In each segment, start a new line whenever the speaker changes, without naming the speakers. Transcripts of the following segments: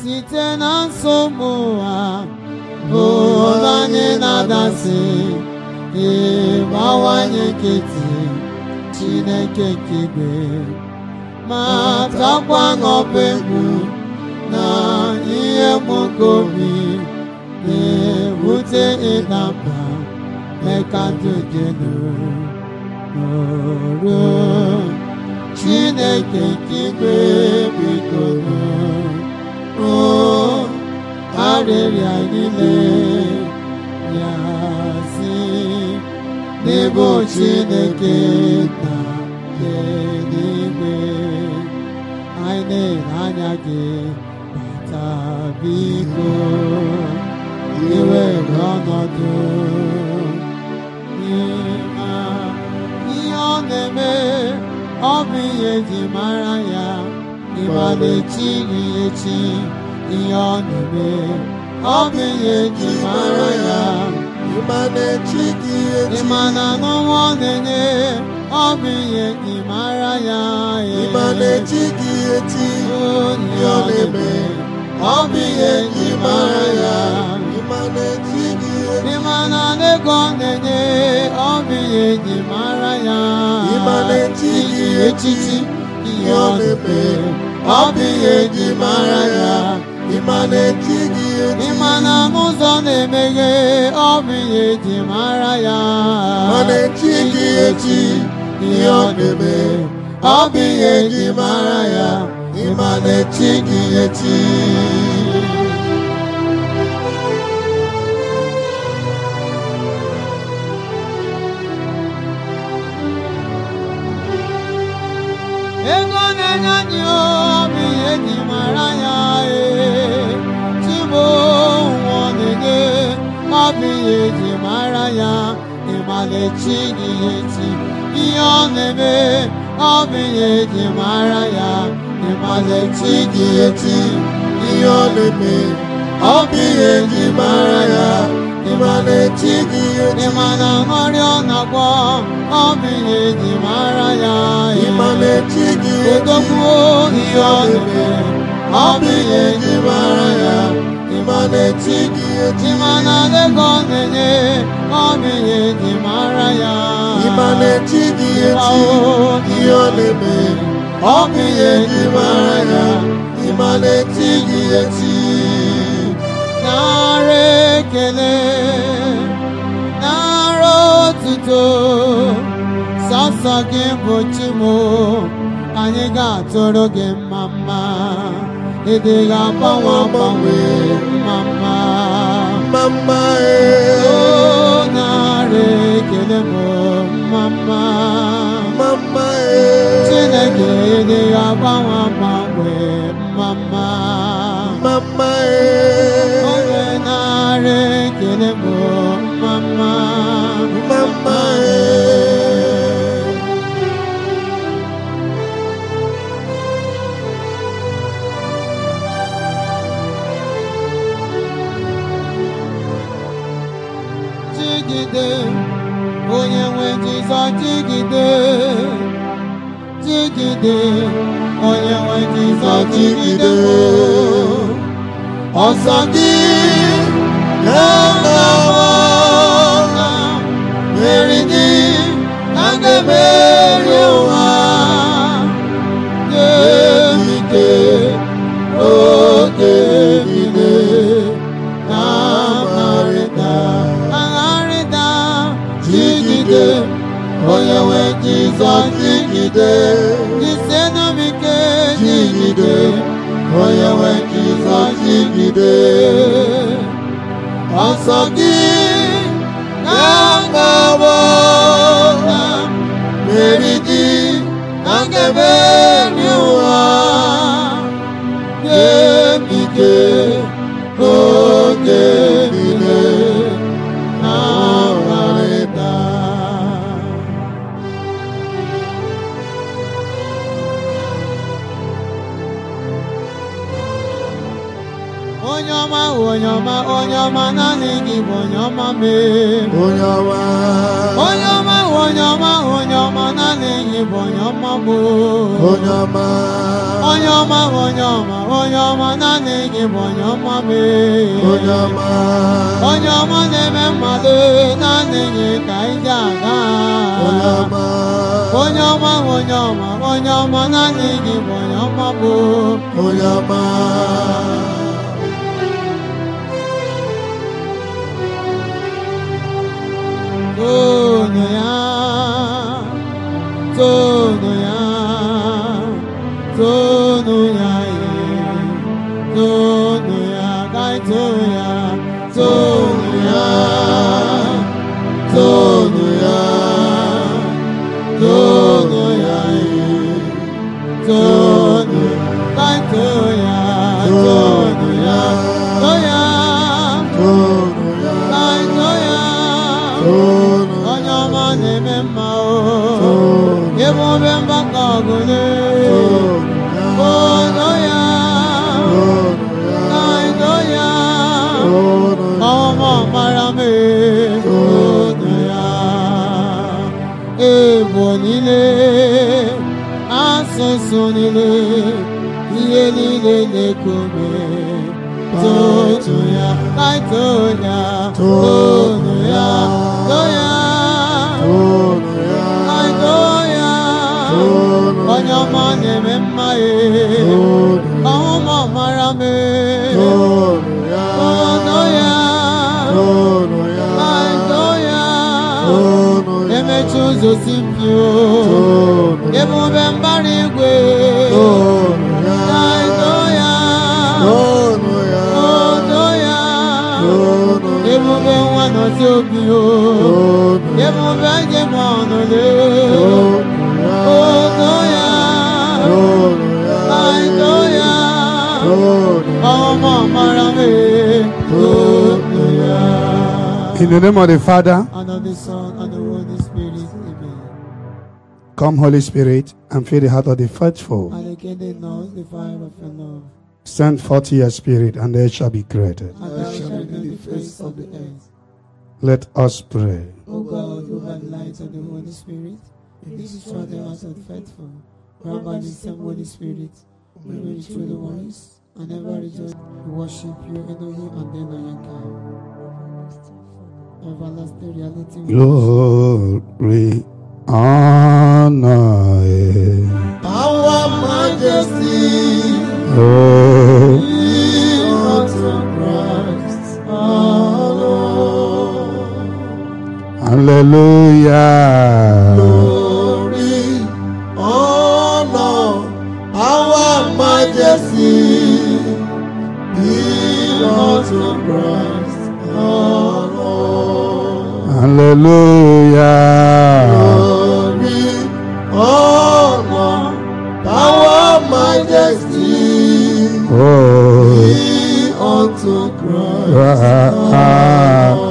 site na nsogbu ụwa ụlọ anyị na-adasị ịbawanye nkịtị Chineke nke igwe ma takwa n'ọba egwu na ihe mụka obi na-ewute ịda mba mee ka ndụ jenu n'oru Chineke nke igwe biko nụ arịrịa niile ya si n'ebe Chineke na eluigwe anyị na-ele anya gị bata biko iwere ọnọdụ n'ime ihe ọ na-eme ọ bụ ihe eji mara ya ịma na-echi ya echi ihe ọ na-eme ọ bụ ihe eji mara ya
ịma na-echi gị echi
ịma na n'ọnwa ọ na-enye ọ bụ ihe eji mara ya
ịma na-echi gị echi
onye ọ na-eme ọ bụ ihe eji mara ya
ịma na-echi gị echi
ịma na ego ọ na-enye ọ bụ ihe eji mara ya
ịma na-echi gị
echichi ihe ọ na-eme ọ bụ ihe eji mara ya
ịma na-echi gị echi
ịma na n'ụzọ na-emeghe ọ bụ ihe eji mara ya
ịma na-echi gị echi
ihe ọ na-eme ọ bụ ihe eji mara ya ịma na-echi gị echi ego na-enye anyị obi ihe ji mara ya ee chigbo nwa ọ na-enye obi ihe ji mara ya ịmalechi gị echi ihe ọ na-eme obi ihe ji mara ya ịmalechi gị echi
ihe ọ na-eme ọ bụ ihe eji mara ya ịma na-echi gị echi
ịma na ọrịa ọ na-agwọ ọ bụ ihe eji mara ya
ịma na-echi gị echi
odogwu ihe ọ na-eme ọ bụ ihe eji mara ya
ịma na-echi gị echi
ịma na ego ọ na-enye ọ bụ ihe eji mara ya
ịma na-echi gị echi ihe ọ na-eme ọ bụ ihe eji mara ya ịma na-echi gị echi
nara ekele nara otuto sọsọ gị bụ chimo anyị ga-atụrụ gị mma mma ịdị ga-agbanwe agbanwe mma mma
mama
o nara ekele m mma mma
mama
Chineke ịdị ga-agbanwe agbanwe mma mma
mama
Onye nara ekele m mma mma
mama
jigide onye nwe Jizọs jigide jigide onye nwe Jizọs jigide ọsọ gị na-agbawa mmeri gị na ga-emeri ụwa nye m ike oge niile na-agharịda agharịda jigide onye nwe Jizọs jigide jisenụ m ike jigide onye nwe Jizọs jigide ọsọ gị ga-agbawo na mmeri gị na ga-emeri ụwa nye m ike oge niile na-agharịda onye ọma onye ọma onye ọma naanị gị bụ onye ọma mee
onye ọma
onye ọma onye ọma onye ọma naanị gị bụ onye ọma bụ
onye ọma
onye ọma onye ọma onye ọma naanị gị bụ onye ọma mee
onye ọma
onye ọma na-eme mmadụ naanị gị ka anyị ji aga
onye ọma
onye ọma onye ọma onye ọma naanị gị bụ onye ọma bụ
onye ọma
toonu ya toonu ya toonu ya ye toonu ya ka anyị too ya toonu ya toonu ya toonu ya ye toonu ka anyị too ya toonu ya too ya
tonu ya
ka anyị too ya
tonu
onye ọma na-eme mma o
tonu
ebube mgbakọ ọgụle
tonu
ono ya
tonu ya
na ino ya
tonu
ọmọ mara m ono ya ebo niile asụsụ niile ihe niile na-ekome totu ya kaito ya ono ya to ya
tonu ya
Hallelujah.
tonu
onye ọma na-eme mma e
tonu
ọhụma mara m
tonu ya
ono ya
tonu ya
Hallelujah.
tonu ya
emechi ụzọ si mpio
tonu
ebube mbara igwe
tonu ya
Hallelujah.
tonu ya
ono ya
tonu
ebube nwa nọzi obi o
tonu
ebube njem ọnụle
tonu ya
ono ya
tonu ya
Hallelujah.
tonu
ọmọ mara m ono ya
In the name of the Father,
and of the Son, and the Holy Spirit. Amen.
come Holy Spirit and fill the heart of the faithful.
And again they know the fire of your love.
Send forth your spirit and they shall be created.
And thou shalt know the face of the earth.
Let us pray.
O God, who by the light of the Holy Spirit, destroy the hearts of the faithful. Grant by the same Holy Spirit, we may through the ones and ever rejoice. We worship you, Elohim, and then Ayanka. Everlasting reality. we
Glory, honor,
Our majesty
oh,
be unto Christ our Lord.
hallelujah.
Glory, honor, our majesty be unto Christ our Lord.
Hallelujah.
Glory, honor, power, majesty
Oh,
be unto Christ
ah,
our Lord.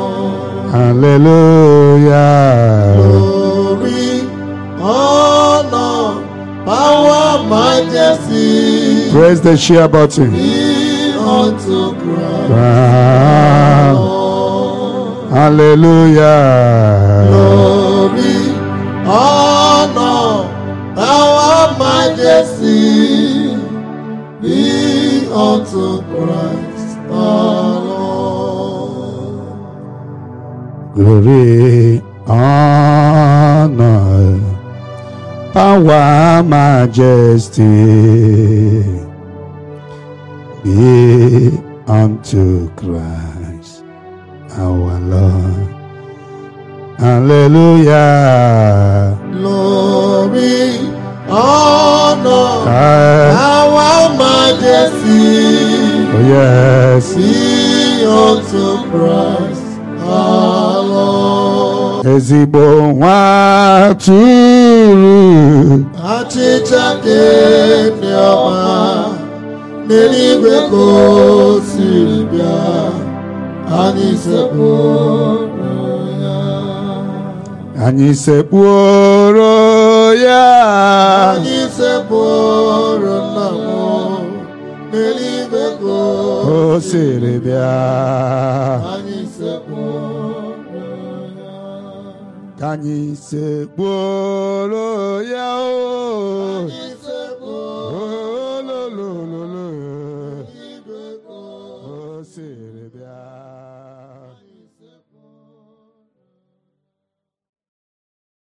hallelujah.
Glory, honor, power, majesty
Praise the share button.
be unto Christ.
Ah,
Lord.
hallelujah.
Glory, honor, power, majesty be unto Christ our Lord.
Glory, honor, power, majesty be unto Christ our Lord. Hallelujah.
Glory, honor,
Ah,
power, majesty
oh yes.
be unto Christ our Lord.
Ezigbo nwa atụrụ
Achịcha nke ndị ọma n'eluigwe ka o siri bịa anyị sekpụrụ ya
anyị sekpuoro ya
anyị sekpụrụ nna m n'eluigwe ka o
o siri bịa
anyị sekpụrụ ya
ka anyị sekpụrụ ya o
anyị